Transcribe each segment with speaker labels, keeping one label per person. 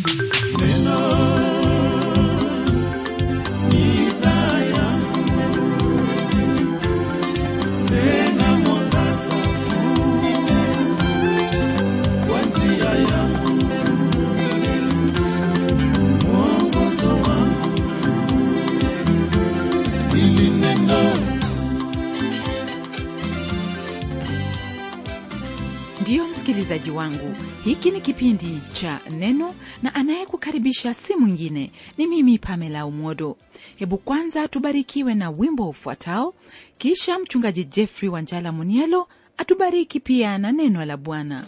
Speaker 1: ndiyo msikilizaji wangu hiki ni kipindi cha neno na anayekukaribisha si mwingine ni mimi pamela umodo hebu kwanza tubarikiwe na wimbo ufuatao kisha mchungaji jeffrey wanjala munielo atubariki pia na neno la bwana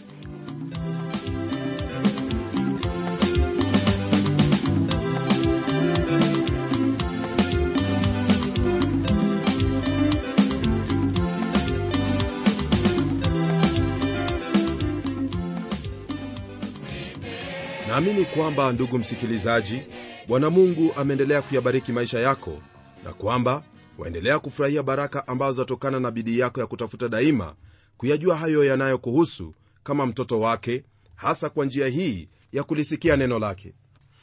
Speaker 2: naamini kwamba ndugu msikilizaji bwana mungu ameendelea kuyabariki maisha yako na kwamba waendelea kufurahia baraka ambazo zatokana na bidii yako ya kutafuta daima kuyajua hayo yanayokuhusu kama mtoto wake hasa kwa njia hii ya kulisikia neno lake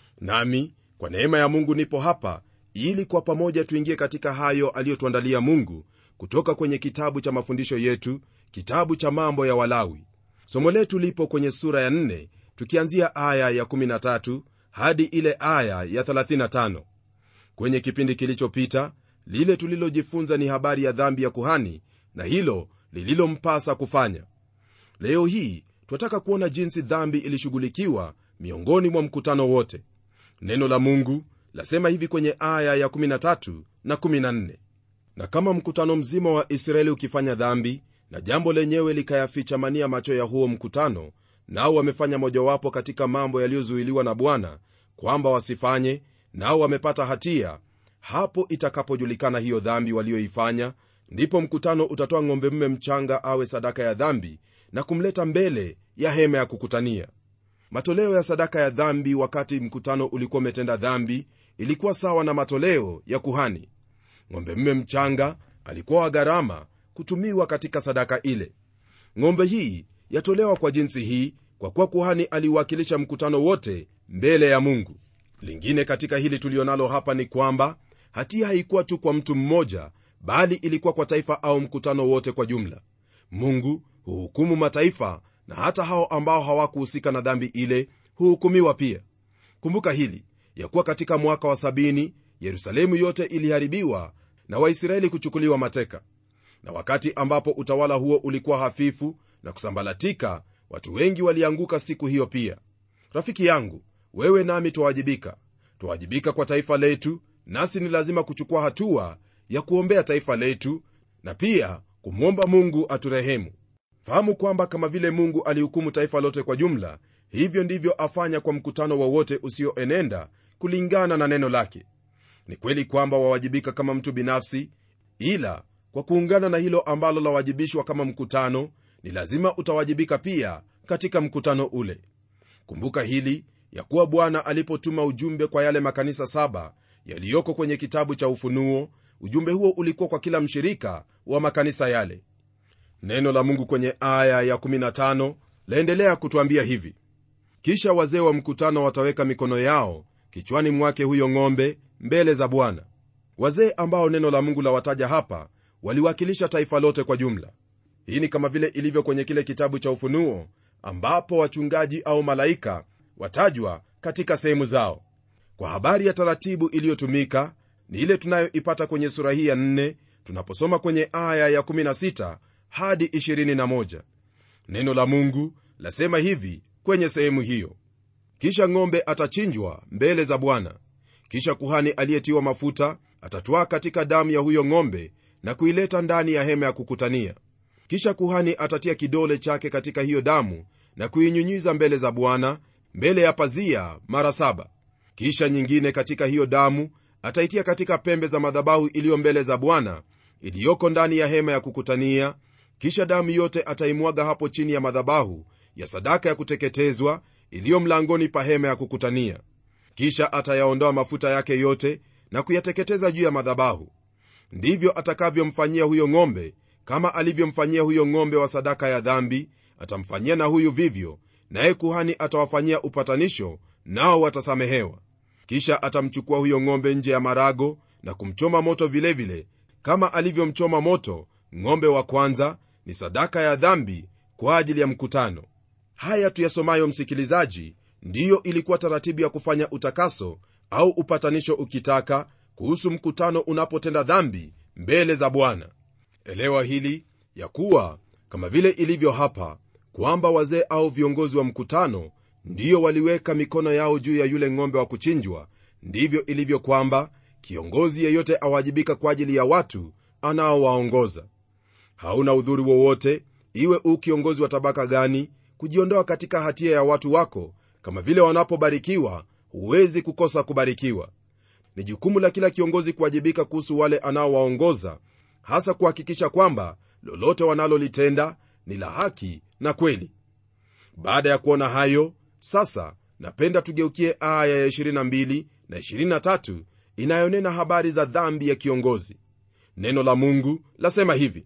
Speaker 2: nami kwa neema ya mungu nipo hapa ili kwa pamoja tuingie katika hayo aliyotuandalia mungu kutoka kwenye kitabu cha mafundisho yetu kitabu cha mambo ya walawi somo letu lipo kwenye sura ya 4 tukianzia aya ya 13 hadi ile aya ya 35 kwenye kipindi kilichopita lile tulilojifunza ni habari ya dhambi ya kuhani na hilo lililompasa kufanya leo hii twataka kuona jinsi dhambi ilishughulikiwa miongoni mwa mkutano wote neno la mungu lasema hivi kwenye aya ya 13 na 14 na kama mkutano mzima wa israeli ukifanya dhambi na jambo lenyewe likayafichamania macho ya huo mkutano nao wamefanya mojawapo katika mambo yaliyozuiliwa na bwana kwamba wasifanye nao wamepata hatia hapo itakapojulikana hiyo dhambi walioifanya ndipo mkutano utatoa ng'ombe mme mchanga awe sadaka ya dhambi na kumleta mbele ya hema ya kukutania matoleo ya sadaka ya dhambi wakati mkutano ulikuwa umetenda dhambi ilikuwa sawa na matoleo ya kuhani ng'ombe mme mchanga alikuwa wa gharama kutumiwa katika sadaka ile ng'ombe hii yatolewa kwa jinsi hii kwa kuwa kuhani aliwakilisha mkutano wote mbele ya mungu lingine katika hili tulionalo hapa ni kwamba hatia haikuwa tu kwa mtu mmoja bali ilikuwa kwa taifa au mkutano wote kwa jumla mungu huhukumu mataifa na hata hao ambao hawakuhusika na dhambi ile huhukumiwa pia kumbuka hili ya kuwa katika mwaka wa sabini yerusalemu yote iliharibiwa na waisraeli kuchukuliwa mateka na wakati ambapo utawala huo ulikuwa hafifu na kusambalatika watu wengi walianguka siku hiyo pia rafiki yangu wewe nami twawajibika twawajibika kwa taifa letu nasi ni lazima kuchukua hatua ya kuombea taifa letu na pia kumwomba mungu aturehemu fahamu kwamba kama vile mungu alihukumu taifa lote kwa jumla hivyo ndivyo afanya kwa mkutano wowote usioenenda kulingana na neno lake ni kweli kwamba wawajibika kama mtu binafsi ila kwa kuungana na hilo ambalo lawajibishwa kama mkutano ni lazima utawajibika pia katika mkutano ule kumbuka hili ya kuwa bwana alipotuma ujumbe kwa yale makanisa saba yaliyoko kwenye kitabu cha ufunuo ujumbe huo ulikuwa kwa kila mshirika wa makanisa yale neno la mungu kwenye aya ya 15 laendelea kutwambia hivi kisha wazee wa mkutano wataweka mikono yao kichwani mwake huyo ng'ombe mbele za bwana wazee ambao neno la mungu lawataja hapa waliwakilisha taifa lote kwa jumla hii ni kama vile ilivyo kwenye kile kitabu cha ufunuo ambapo wachungaji au malaika watajwa katika sehemu zao kwa habari ya taratibu iliyotumika ni ile tunayoipata kwenye sura hii ya 4 tunaposoma kwenye aya ya 16 hadi 21 neno la mungu lasema hivi kwenye sehemu hiyo kisha ng'ombe atachinjwa mbele za bwana kisha kuhani aliyetiwa mafuta atatwaa katika damu ya huyo ng'ombe na kuileta ndani ya hema ya kukutania kisha kuhani atatia kidole chake katika hiyo damu na kuinyunyiza mbele za bwana mbele ya pazia mara saba kisha nyingine katika hiyo damu ataitia katika pembe za madhabahu iliyo mbele za bwana iliyoko ndani ya hema ya kukutania kisha damu yote ataimwaga hapo chini ya madhabahu ya sadaka ya kuteketezwa iliyo mlangoni pa hema ya kukutania kisha atayaondoa mafuta yake yote na kuyateketeza juu ya madhabahu ndivyo atakavyomfanyia huyo ng'ombe kama alivyomfanyia huyo ng'ombe wa sadaka ya dhambi atamfanyia na huyu vivyo naye kuhani atawafanyia upatanisho nao watasamehewa kisha atamchukua huyo ng'ombe nje ya marago na kumchoma moto vilevile vile, kama alivyomchoma moto ng'ombe wa kwanza ni sadaka ya dhambi kwa ajili ya mkutano haya tuyasomayo msikilizaji ndiyo ilikuwa taratibu ya kufanya utakaso au upatanisho ukitaka kuhusu mkutano unapotenda dhambi mbele za bwana elewa hili ya kuwa kama vile ilivyo hapa kwamba wazee au viongozi wa mkutano ndiyo waliweka mikono yao juu ya yule ng'ombe wa kuchinjwa ndivyo ilivyo kwamba kiongozi yeyote awajibika kwa ajili ya watu anaowaongoza hauna udhuri wowote iwe u kiongozi wa tabaka gani kujiondoa katika hatia ya watu wako kama vile wanapobarikiwa huwezi kukosa kubarikiwa ni jukumu la kila kiongozi kuwajibika kuhusu wale anaowaongoza hasa kuhakikisha kwamba lolote wanalolitenda ni la haki na kweli baada ya kuona hayo sasa napenda tugeukie aya ya 22 na 23 inayonena habari za dhambi ya kiongozi neno la mungu lasema hivi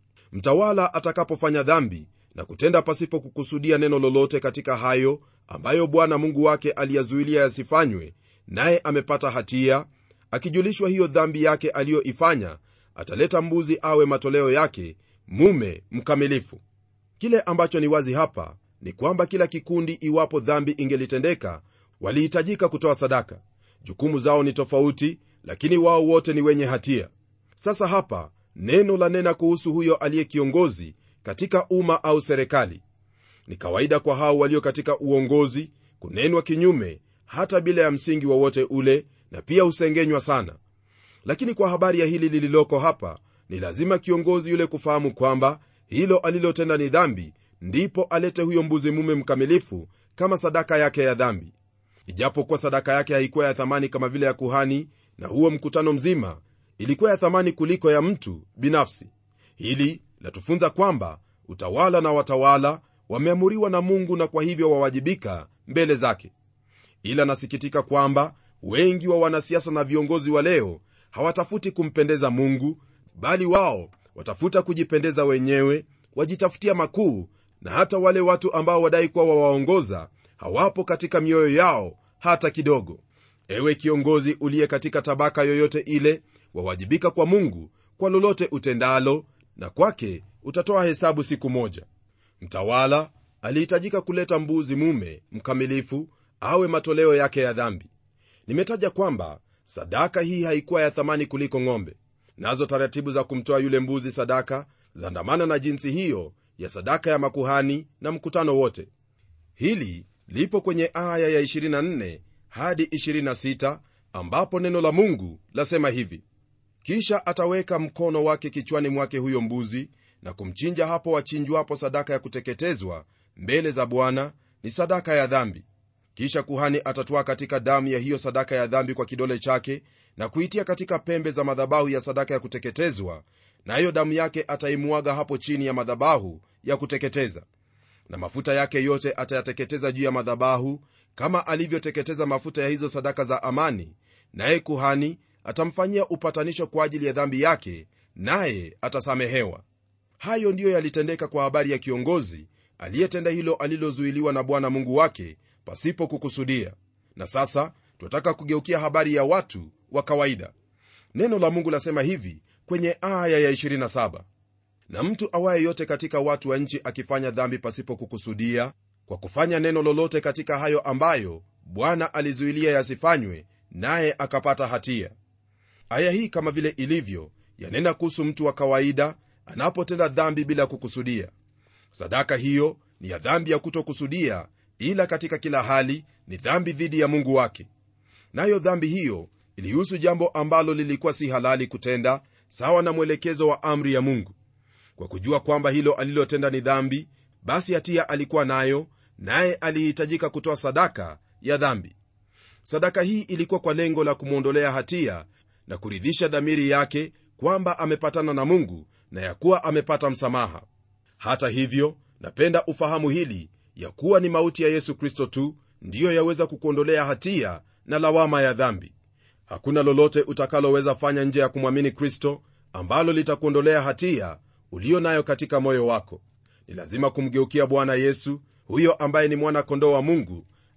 Speaker 2: mtawala atakapofanya dhambi na kutenda pasipo kukusudia neno lolote katika hayo ambayo bwana mungu wake aliyazuilia yasifanywe naye amepata hatia akijulishwa hiyo dhambi yake aliyoifanya ataleta mbuzi awe matoleo yake mume mkamilifu kile ambacho ni wazi hapa ni kwamba kila kikundi iwapo dhambi ingelitendeka walihitajika kutoa sadaka jukumu zao ni tofauti lakini wao wote ni wenye hatia sasa hapa neno la nena kuhusu huyo aliye kiongozi katika umma au serikali ni kawaida kwa hao walio katika uongozi kunenwa kinyume hata bila ya msingi wowote ule na pia husengenywa sana lakini kwa habari ya hili lililoko hapa ni lazima kiongozi yule kufahamu kwamba hilo alilotenda ni dhambi ndipo alete huyo mbuzi mume mkamilifu kama sadaka yake ya dhambi ijapokuwa sadaka yake haikuwa ya thamani kama vile ya kuhani na huo mkutano mzima ilikuwa ya thamani kuliko ya mtu binafsi hili latufunza kwamba utawala na watawala wameamuriwa na mungu na kwa hivyo wawajibika mbele zake ila nasikitika kwamba wengi wa wanasiasa na viongozi wa leo hawatafuti kumpendeza mungu bali wao watafuta kujipendeza wenyewe wajitafutia makuu na hata wale watu ambao wadai kuwa wawaongoza hawapo katika mioyo yao hata kidogo ewe kiongozi uliye katika tabaka yoyote ile wawajibika kwa mungu kwa lolote utendalo na kwake utatoa hesabu siku moja mtawala alihitajika kuleta mbuzi mume mkamilifu awe matoleo yake ya dhambi nimetaja kwamba sadaka hii haikuwa ya thamani kuliko ng'ombe nazo taratibu za kumtoa yule mbuzi sadaka zaandamana na jinsi hiyo ya sadaka ya makuhani na mkutano wote hili lipo kwenye aya ya 24 hadi 26 ambapo neno la mungu lasema hivi kisha ataweka mkono wake kichwani mwake huyo mbuzi na kumchinja hapo wachinjwapo sadaka ya kuteketezwa mbele za bwana ni sadaka ya dhambi kisha kuhani atatwaa katika damu ya hiyo sadaka ya dhambi kwa kidole chake na kuitia katika pembe za madhabahu ya sadaka ya kuteketezwa nayo na damu yake ataimwaga hapo chini ya madhabahu ya kuteketeza na mafuta yake yote atayateketeza juu ya madhabahu kama alivyoteketeza mafuta ya hizo sadaka za amani naye kuhani atamfanyia upatanisho kwa ajili ya dhambi yake naye atasamehewa hayo ndiyo yalitendeka kwa habari ya kiongozi aliyetenda hilo alilozuiliwa na bwana mungu wake pasipo kukusudia na sasa tunataka kugeukia habari ya watu wa kawaida neno la mungu lasema hivi kwenye aya ya 27 na mtu awaye yote katika watu wa nchi akifanya dhambi pasipo kukusudia kwa kufanya neno lolote katika hayo ambayo bwana alizuilia yasifanywe naye akapata hatia aya hii kama vile ilivyo yanena kuhusu mtu wa kawaida anapotenda dhambi bila kukusudia sadaka hiyo ni ya dhambi ya kutokusudia ila katika kila hali ni dhambi dhidi ya mungu wake nayo dhambi hiyo ilihusu jambo ambalo lilikuwa si halali kutenda sawa na mwelekezo wa amri ya mungu kwa kujua kwamba hilo alilotenda ni dhambi basi hatia alikuwa nayo naye alihitajika kutoa sadaka ya dhambi sadaka hii ilikuwa kwa lengo la kumwondolea hatia na kuridhisha dhamiri yake kwamba amepatana na mungu na ya kuwa amepata msamaha hata hivyo napenda ufahamu hili ya kuwa ni mauti ya yesu kristo tu ndiyo yaweza kukuondolea hatia na lawama ya dhambi hakuna lolote utakaloweza fanya nje ya kumwamini kristo ambalo litakuondolea hatia uliyo nayo katika moyo wako ni lazima kumgeukia bwana yesu huyo ambaye ni mwana kondoo wa mungu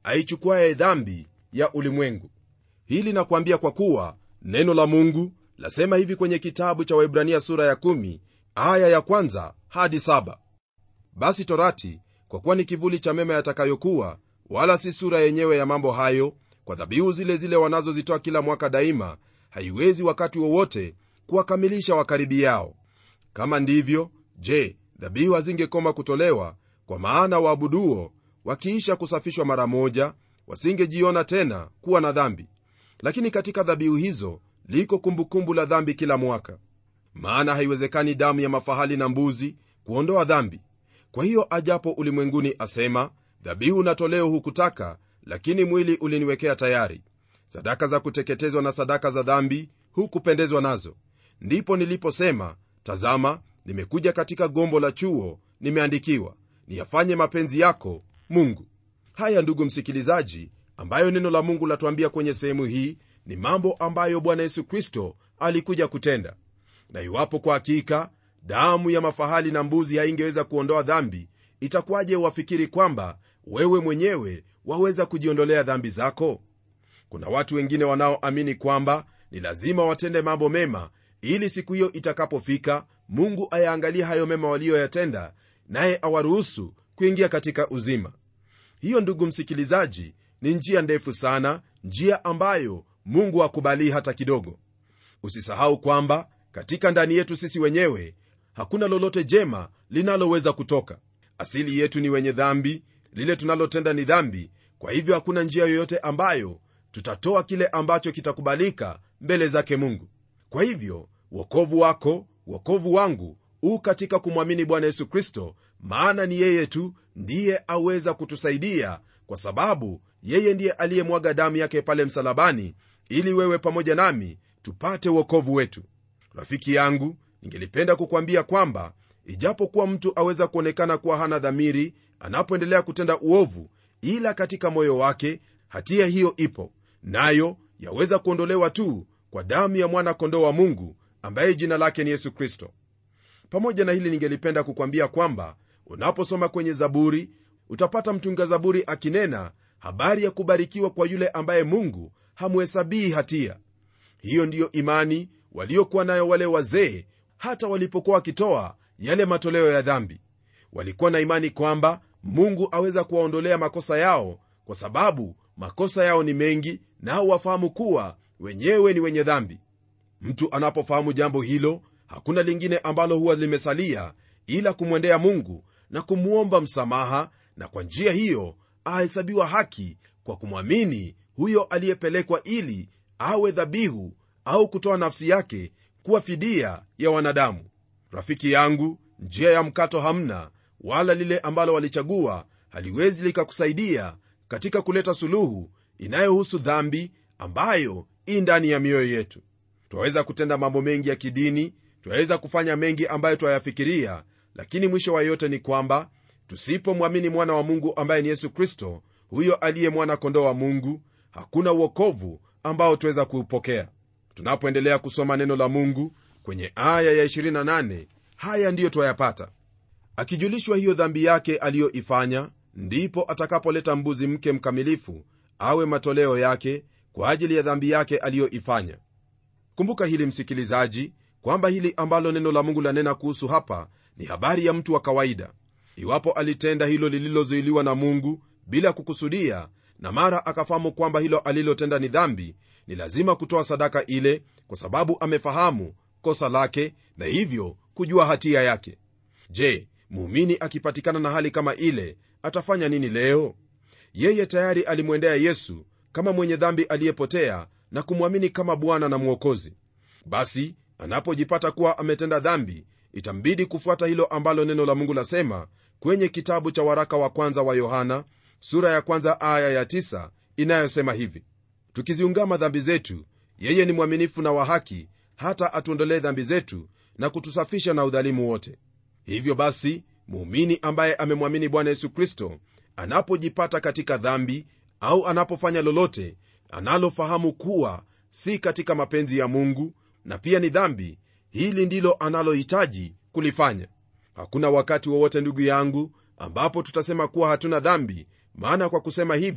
Speaker 2: aichukuaye dhambi ya ulimwengu hili nakuambia kwa kuwa neno la mungu lasema hivi kwenye kitabu cha waibrania sura ya 1 aya ya kwanza hadi 7 basi torati kwa kuwa ni kivuli cha mema yatakayokuwa wala si sura yenyewe ya mambo hayo kwa dhabihu zile zile wanazozitoa kila mwaka daima haiwezi wakati wowote kuwakamilisha wakaribi yao kama ndivyo je dhabihu hazingekoma kutolewa kwa maana waabuduo wakiisha kusafishwa mara moja wasingejiona tena kuwa na dhambi lakini katika dhabihu hizo liko kumbukumbu la dhambi kila mwaka maana haiwezekani damu ya mafahali na mbuzi kuondoa dhambi kwa hiyo ajapo ulimwenguni asema dhabihu na toleo hukutaka lakini mwili uliniwekea tayari sadaka za kuteketezwa na sadaka za dhambi hukupendezwa nazo ndipo niliposema tazama nimekuja katika gombo la chuo nimeandikiwa niyafanye mapenzi yako mungu haya ndugu msikilizaji ambayo neno la mungu latuambia kwenye sehemu hii ni mambo ambayo bwana yesu kristo alikuja kutenda na iwapo kwa hakika damu ya mafahali na mbuzi haingeweza kuondoa dhambi itakuwaje wafikiri kwamba wewe mwenyewe waweza kujiondolea dhambi zako kuna watu wengine wanaoamini kwamba ni lazima watende mambo mema ili siku hiyo itakapofika mungu ayaangalie hayo mema waliyoyatenda naye awaruhusu kuingia katika uzima hiyo ndugu msikilizaji ni njia ndefu sana njia ambayo mungu akubalii hata kidogo usisahau kwamba katika ndani yetu sisi wenyewe hakuna lolote jema linaloweza kutoka asili yetu ni wenye dhambi lile tunalotenda ni dhambi kwa hivyo hakuna njia yoyote ambayo tutatoa kile ambacho kitakubalika mbele zake mungu kwa hivyo wokovu wako wokovu wangu u katika kumwamini bwana yesu kristo maana ni yeye tu ndiye aweza kutusaidia kwa sababu yeye ndiye aliyemwaga damu yake pale msalabani ili wewe pamoja nami tupate wokovu wetu rafiki yangu ningelipenda kukwambia kwamba ijapokuwa mtu aweza kuonekana kuwa hana dhamiri anapoendelea kutenda uovu ila katika moyo wake hatia hiyo ipo nayo yaweza kuondolewa tu kwa damu ya mwana kondoo wa mungu ambaye jina lake ni yesu kristo pamoja na hili ningelipenda kukwambia kwamba unaposoma kwenye zaburi utapata mtunga zaburi akinena habari ya kubarikiwa kwa yule ambaye mungu hamhesabii hatia hiyo ndiyo imani waliokuwa nayo wale wazee hata walipokuwa wakitoa yale matoleo ya dhambi walikuwa na imani kwamba mungu aweza kuwaondolea makosa yao kwa sababu makosa yao ni mengi nao wafahamu kuwa wenyewe ni wenye dhambi mtu anapofahamu jambo hilo hakuna lingine ambalo huwa limesalia ila kumwendea mungu na kumwomba msamaha na kwa njia hiyo ahesabiwa haki kwa kumwamini huyo aliyepelekwa ili awe dhabihu au kutoa nafsi yake kuwa fidia ya wanadamu rafiki yangu njia ya mkato hamna wala lile ambalo walichagua haliwezi likakusaidia katika kuleta suluhu inayohusu dhambi ambayo ii ndani ya mioyo yetu twaweza kutenda mambo mengi ya kidini twaweza kufanya mengi ambayo twayafikiria lakini mwisho wa yote ni kwamba tusipomwamini mwana wa mungu ambaye ni yesu kristo huyo aliye mwana kondoo wa mungu hakuna uokovu ambao tuweza kuupokea tunapoendelea kusoma neno la mungu kwenye aya ya 28 haya ndiyo twayapata akijulishwa hiyo dhambi yake aliyoifanya ndipo atakapoleta mbuzi mke mkamilifu awe matoleo yake kwa ajili ya dhambi yake aliyoifanya kumbuka hili msikilizaji kwamba hili ambalo neno la mungu lanena kuhusu hapa ni habari ya mtu wa kawaida iwapo alitenda hilo lililozuiliwa na mungu bila kukusudia na mara akafahamu kwamba hilo alilotenda ni dhambi ni lazima kutoa sadaka ile kwa sababu amefahamu kosa lake na hivyo kujua hatia yake je muumini akipatikana na hali kama ile atafanya nini leo yeye tayari alimwendea yesu kama mwenye dhambi aliyepotea na kumwamini kama bwana na mwokozi basi anapojipata kuwa ametenda dhambi itambidi kufuata hilo ambalo neno la mungu lasema kwenye kitabu cha waraka wa kwanza wa yohana sura ya kwanza aya ya tisa inayosema hivi tukiziungama dhambi zetu yeye ni mwaminifu na wa haki hata atuondolee dhambi zetu na kutusafisha na udhalimu wote hivyo basi muumini ambaye amemwamini bwana yesu kristo anapojipata katika dhambi au anapofanya lolote analofahamu kuwa si katika mapenzi ya mungu na pia ni dhambi hili ndilo analohitaji kulifanya hakuna wakati wowote ndugu yangu ambapo tutasema kuwa hatuna dhambi maana kwa kusema hivyo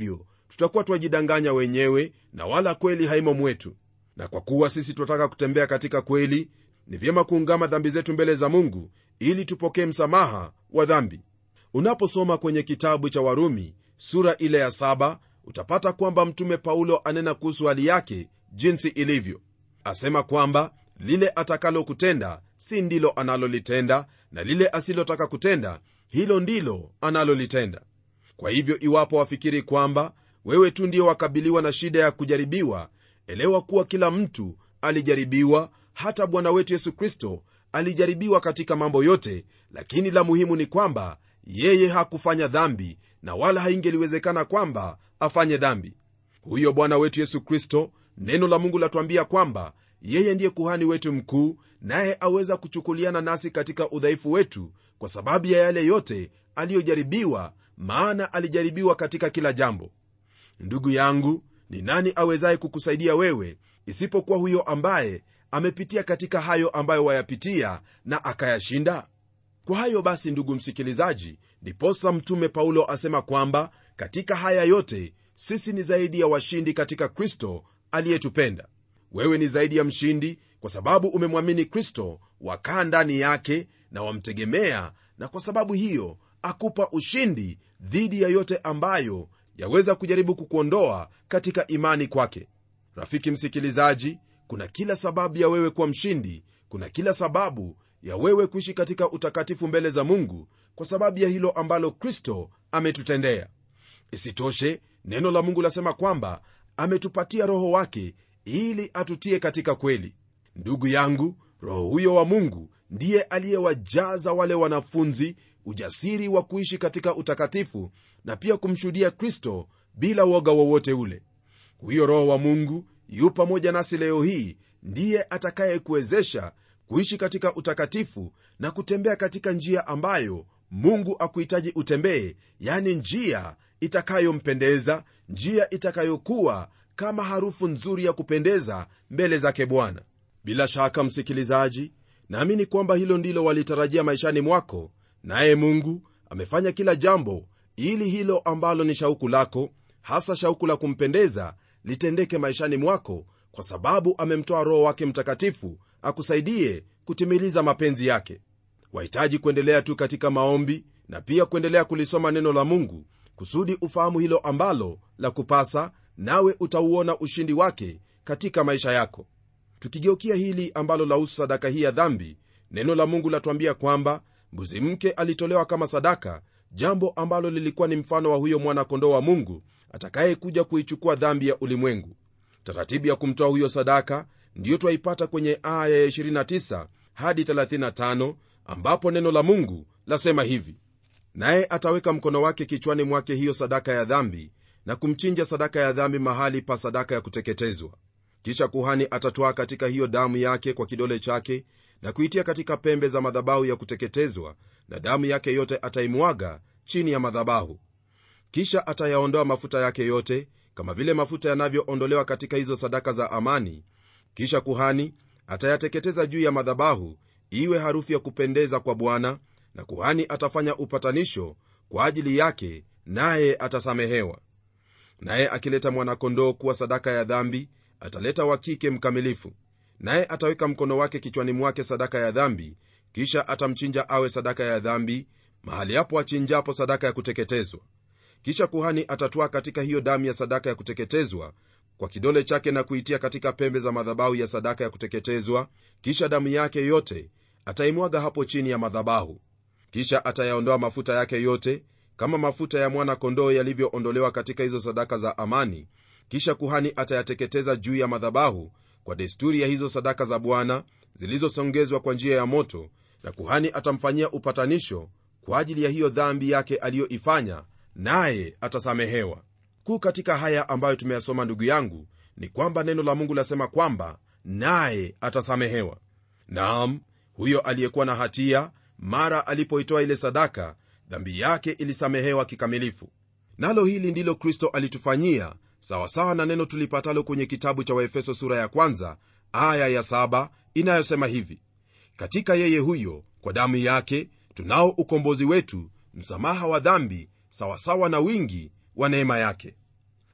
Speaker 2: tutakuwa twajidanganya wenyewe na wala kweli haimo mwetu na kwa kuwa sisi tunataka kutembea katika kweli ni vyema kuungama dhambi zetu mbele za mungu ili tupokee msamaha wa dhambi unaposoma kwenye kitabu cha warumi sura ile ya saba utapata kwamba mtume paulo anena kuhusu hali yake jinsi ilivyo asema kwamba lile atakalo kutenda si ndilo analolitenda na lile asilotaka kutenda hilo ndilo analolitenda kwa hivyo iwapo wafikiri kwamba wewe tu ndio wakabiliwa na shida ya kujaribiwa elewa kuwa kila mtu alijaribiwa hata bwana wetu yesu kristo alijaribiwa katika mambo yote lakini la muhimu ni kwamba yeye hakufanya dhambi na wala haingeliwezekana kwamba afanye dhambi huyo bwana wetu yesu kristo neno la mungu latuambia kwamba yeye ndiye kuhani wetu mkuu naye aweza kuchukuliana nasi katika udhaifu wetu kwa sababu ya yale yote aliyojaribiwa maana alijaribiwa katika kila jambo ndugu yangu ni nani awezaye kukusaidia wewe isipokuwa huyo ambaye amepitia katika hayo ambayo wayapitia na akayashinda kwa hayo basi ndugu msikilizaji ndiposa mtume paulo asema kwamba katika haya yote sisi ni zaidi ya washindi katika kristo aliyetupenda wewe ni zaidi ya mshindi kwa sababu umemwamini kristo wakaa ndani yake na wamtegemea na kwa sababu hiyo akupa ushindi dhidi ya yote ambayo yaweza kujaribu kukuondoa katika imani kwake rafiki msikilizaji kuna kila sababu ya wewe kuwa mshindi kuna kila sababu ya wewe kuishi katika utakatifu mbele za mungu kwa sababu ya hilo ambalo kristo ametutendea isitoshe neno la mungu lasema kwamba ametupatia roho wake ili atutie katika kweli ndugu yangu roho huyo wa mungu ndiye aliyewajaza wale wanafunzi ujasiri wa kuishi katika utakatifu na pia kumshuhudia kristo bila woga wowote ule huyo roho wa mungu yu pamoja nasi leo hii ndiye atakayekuwezesha kuishi katika utakatifu na kutembea katika njia ambayo mungu akuhitaji utembee yani njia itakayompendeza njia itakayokuwa kama harufu nzuri ya kupendeza mbele zake bwana bila shaka msikilizaji naamini kwamba hilo ndilo walitarajia maishani mwako naye mungu amefanya kila jambo ili hilo ambalo ni shauku lako hasa shauku la kumpendeza litendeke maishani mwako kwa sababu amemtoa roho wake mtakatifu akusaidie kutimiliza mapenzi yake wahitaji kuendelea tu katika maombi na pia kuendelea kulisoma neno la mungu kusudi ufahamu hilo ambalo la kupasa nawe utauona ushindi wake katika maisha yako tukigeukia hili ambalo lahusu sadaka hii ya dhambi neno la mungu latuambia kwamba mbuzi mke alitolewa kama sadaka jambo ambalo lilikuwa ni mfano wa huyo mwana-kondoo wa mungu atakayekuja kuichukua dhambi ya ulimwengu taratibu ya kumtoa huyo sadaka ndiyo twaipata kwenye aya ya 29 hadi 35 ambapo neno la mungu lasema hivi naye ataweka mkono wake kichwani mwake hiyo sadaka ya dhambi na kumchinja sadaka ya dhambi mahali pa sadaka ya kuteketezwa kisha kuhani atatwaa katika hiyo damu yake kwa kidole chake na kuitia katika pembe za madhabahu ya kuteketezwa na damu yake yote ataimwaga chini ya madhabahu kisha atayaondoa mafuta yake yote kama vile mafuta yanavyoondolewa katika hizo sadaka za amani kisha kuhani atayateketeza juu ya madhabahu iwe harufu ya kupendeza kwa bwana na kuhani atafanya upatanisho kwa ajili yake naye atasamehewa naye akileta mwanakondoo kuwa sadaka ya dhambi ataleta wa kike mkamilifu naye ataweka mkono wake kichwani mwake sadaka ya dhambi kisha atamchinja awe sadaka ya dhambi mahali hapo achinjapo sadaka ya kuteketezwa kisha kuhani atatwaa katika hiyo damu ya sadaka ya kuteketezwa kwa kidole chake na kuitia katika pembe za madhabahu ya sadaka ya kuteketezwa kisha damu yake yote ataimwaga hapo chini ya madhabahu kisha atayaondoa mafuta yake yote kama mafuta ya mwana-kondoo yalivyoondolewa katika hizo sadaka za amani kisha kuhani atayateketeza juu ya madhabahu kwa desturi ya hizo sadaka za bwana zilizosongezwa kwa njia ya moto na kuhani atamfanyia upatanisho kwa ajili ya hiyo dhambi yake aliyoifanya naye atasamehewa kuu katika haya ambayo tumeyasoma ndugu yangu ni kwamba neno la mungu lasema kwamba naye atasamehewa naam huyo aliyekuwa na hatia mara alipoitoa ile sadaka dhambi yake ilisamehewa kikamilifu nalo hili ndilo kristo alitufanyia sawasawa na neno tulipatalo kwenye kitabu cha waefeso sura ya kwanza aya ya saba inayosema hivi katika yeye huyo kwa damu yake tunao ukombozi wetu msamaha wa dhambi sawasawa na wingi wa neema yake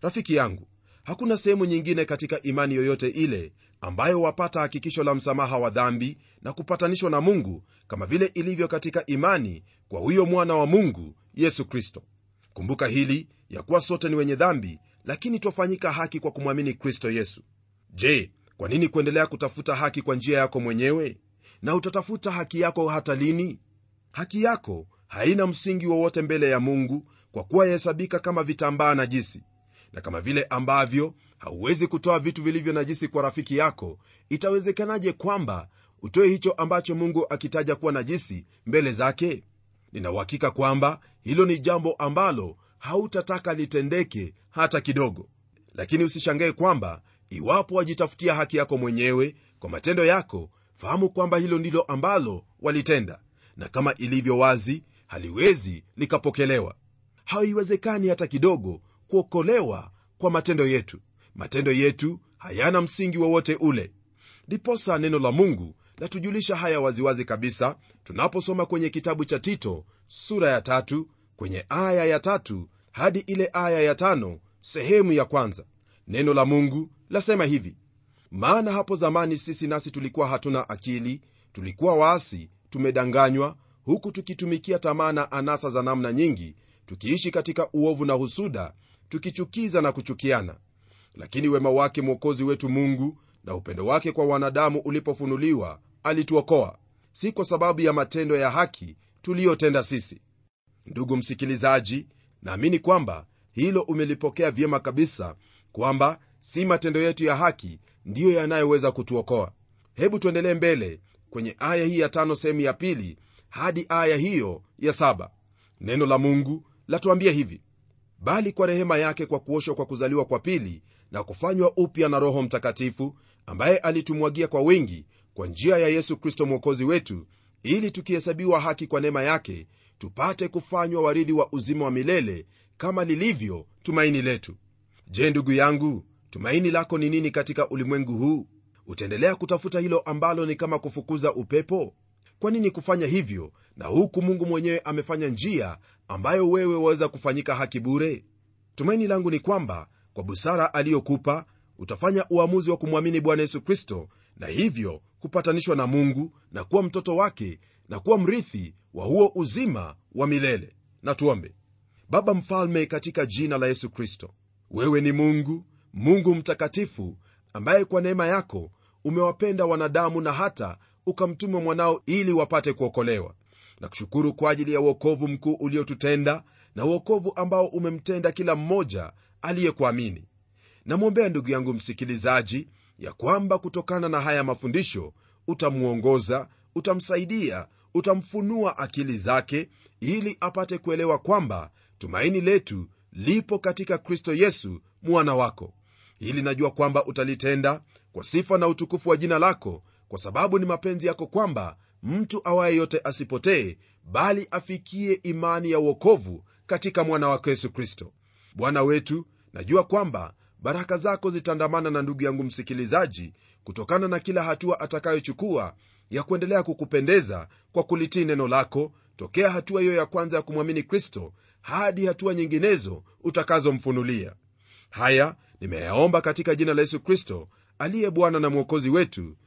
Speaker 2: rafiki yangu hakuna sehemu nyingine katika imani yoyote ile ambayo wapata hakikisho la msamaha wa dhambi na kupatanishwa na mungu kama vile ilivyo katika imani kwa huyo mwana wa mungu yesu kristo kumbuka hili ya kuwa sote ni wenye dhambi lakini twafanyika haki kwa kumwamini kristo yesu je kwa nini kuendelea kutafuta haki kwa njia yako mwenyewe na utatafuta haki yako hata lini haki yako haina msingi wowote mbele ya mungu kwa kuwa yahesabika kama vitambaa najisi na kama vile ambavyo hauwezi kutoa vitu vilivyo najisi kwa rafiki yako itawezekanaje kwamba utoe hicho ambacho mungu akitaja kuwa najisi mbele zake ninauhakika kwamba hilo ni jambo ambalo hautataka litendeke hata kidogo lakini usishangae kwamba iwapo wajitafutia haki yako mwenyewe kwa matendo yako fahamu kwamba hilo ndilo ambalo walitenda na kama ilivyo wazi haliwezi likapokelewa haiwezekani hata kidogo kuokolewa kwa matendo yetu matendo yetu hayana msingi wowote ule ndiposa neno la mungu latujulisha haya waziwazi kabisa tunaposoma kwenye kitabu cha tito sura ya tatu kwenye aya ya tatu hadi ile aya ya tano sehemu ya kwanza neno la mungu lasema hivi maana hapo zamani sisi nasi tulikuwa hatuna akili tulikuwa waasi tumedanganywa huku tukitumikia tamaa na anasa za namna nyingi tukiishi katika uovu na husuda tukichukiza na kuchukiana lakini wema wake mwokozi wetu mungu na upendo wake kwa wanadamu ulipofunuliwa alituokoa si kwa sababu ya matendo ya haki tuliyotenda sisi ndugu msikilizaji naamini kwamba hilo umelipokea vyema kabisa kwamba si matendo yetu ya haki ndiyo yanayoweza kutuokoa hebu tuendelee mbele kwenye aya hii ya tano sehemu ya pili hadi aya hiyo ya saba neno la mungu latuambia hivi bali kwa rehema yake kwa kuoshwa kwa kuzaliwa kwa pili na kufanywa upya na roho mtakatifu ambaye alitumwagia kwa wengi kwa njia ya yesu kristo mwokozi wetu ili tukihesabiwa haki kwa neema yake tupate kufanywa warithi wa uzima wa milele kama lilivyo tumaini letu je ndugu yangu tumaini lako ni nini katika ulimwengu huu utaendelea kutafuta hilo ambalo ni kama kufukuza upepo kwa nini kufanya hivyo na huku mungu mwenyewe amefanya njia ambayo wewe waweza kufanyika haki bure tumaini langu ni kwamba kwa busara aliyokupa utafanya uamuzi wa kumwamini bwana yesu kristo na hivyo kupatanishwa na mungu na kuwa mtoto wake na kuwa mrithi wa huo uzima wa milele na tuombe baba mfalme katika jina la yesu kristo wewe ni mungu mungu mtakatifu ambaye kwa neema yako umewapenda wanadamu na hata ukamtuma mwanao ili wapate kuokolewa na kushukuru kwa ajili ya uokovu mkuu uliotutenda na uokovu ambao umemtenda kila mmoja aliyekuamini namwombea ndugu yangu msikilizaji ya kwamba kutokana na haya mafundisho utamwongoza utamsaidia utamfunua akili zake ili apate kuelewa kwamba tumaini letu lipo katika kristo yesu mwana wako hili najua kwamba utalitenda kwa sifa na utukufu wa jina lako kwa sababu ni mapenzi yako kwamba mtu awaye yote asipotee bali afikie imani ya uokovu katika mwana wako yesu kristo bwana wetu najua kwamba baraka zako zitaandamana na ndugu yangu msikilizaji kutokana na kila hatua atakayochukua ya kuendelea kukupendeza kwa kulitii neno lako tokea hatua hiyo ya kwanza ya kumwamini kristo hadi hatua nyinginezo utakazomfunulia haya nimeyaomba katika jina la yesu kristo aliye bwana na mwokozi wetu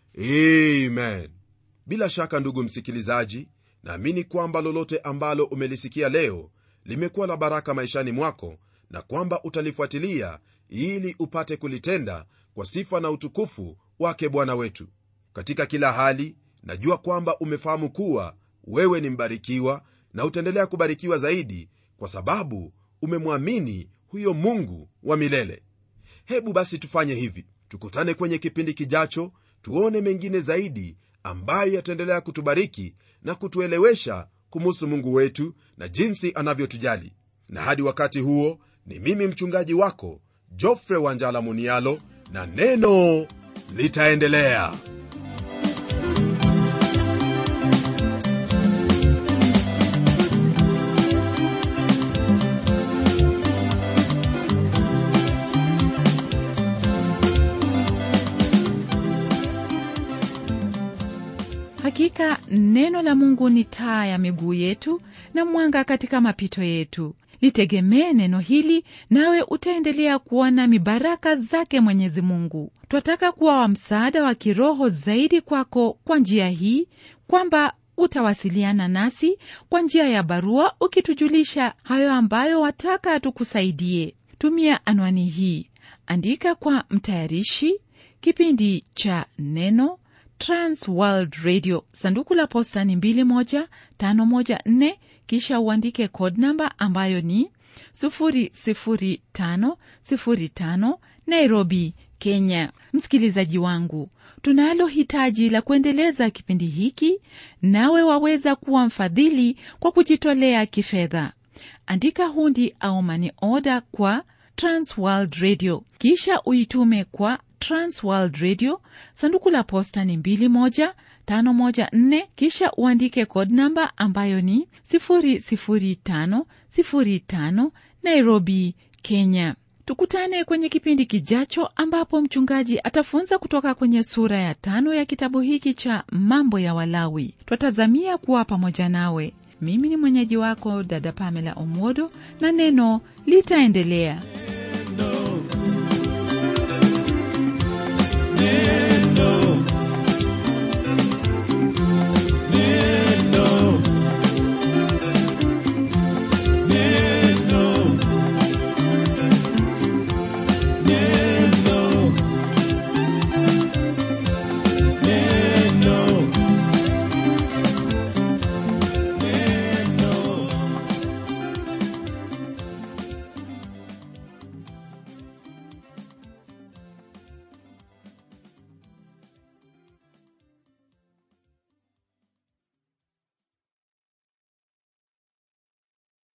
Speaker 2: amen bila shaka ndugu msikilizaji naamini kwamba lolote ambalo umelisikia leo limekuwa la baraka maishani mwako na kwamba utalifuatilia ili upate kulitenda kwa sifa na utukufu wake bwana wetu katika kila hali najua kwamba umefahamu kuwa wewe ni mbarikiwa na utaendelea kubarikiwa zaidi kwa sababu umemwamini huyo mungu wa milele hebu basi tufanye hivi tukutane kwenye kipindi kijacho tuone mengine zaidi ambayo yataendelea kutubariki na kutuelewesha kumuhusu mungu wetu na jinsi anavyotujali na hadi wakati huo ni mimi mchungaji wako jofre wanjala munialo na neno litaendelea
Speaker 1: hakika neno la mungu ni taa ya miguu yetu na mwanga katika mapito yetu litegemee neno hili nawe utaendelea kuona mibaraka zake mwenyezi mungu twataka kuwa wa msaada wa kiroho zaidi kwako kwa njia hii kwamba utawasiliana nasi kwa njia ya barua ukitujulisha hayo ambayo wataka tukusaidie tumia anwani hii andika kwa mtayarishi kipindi cha neno transworld radio sanduku la posta ni 21514 kisha uandike code namba ambayo ni 00505 nairobi kenya msikilizaji wangu tunalo hitaji la kuendeleza kipindi hiki nawe waweza kuwa mfadhili kwa kujitolea kifedha andika hundi au mani oda kwa transworld radio kisha uitume kwa transworld radio sanduku la posta ni 21514 kisha uandike code namba ambayo ni 00505 nairobi kenya tukutane kwenye kipindi kijacho ambapo mchungaji atafunza kutoka kwenye sura ya tano ya kitabu hiki cha mambo ya walawi twatazamia kuwa pamoja nawe mimi ni mwenyeji wako dada pamela omodo na neno litaendelea
Speaker 3: Neno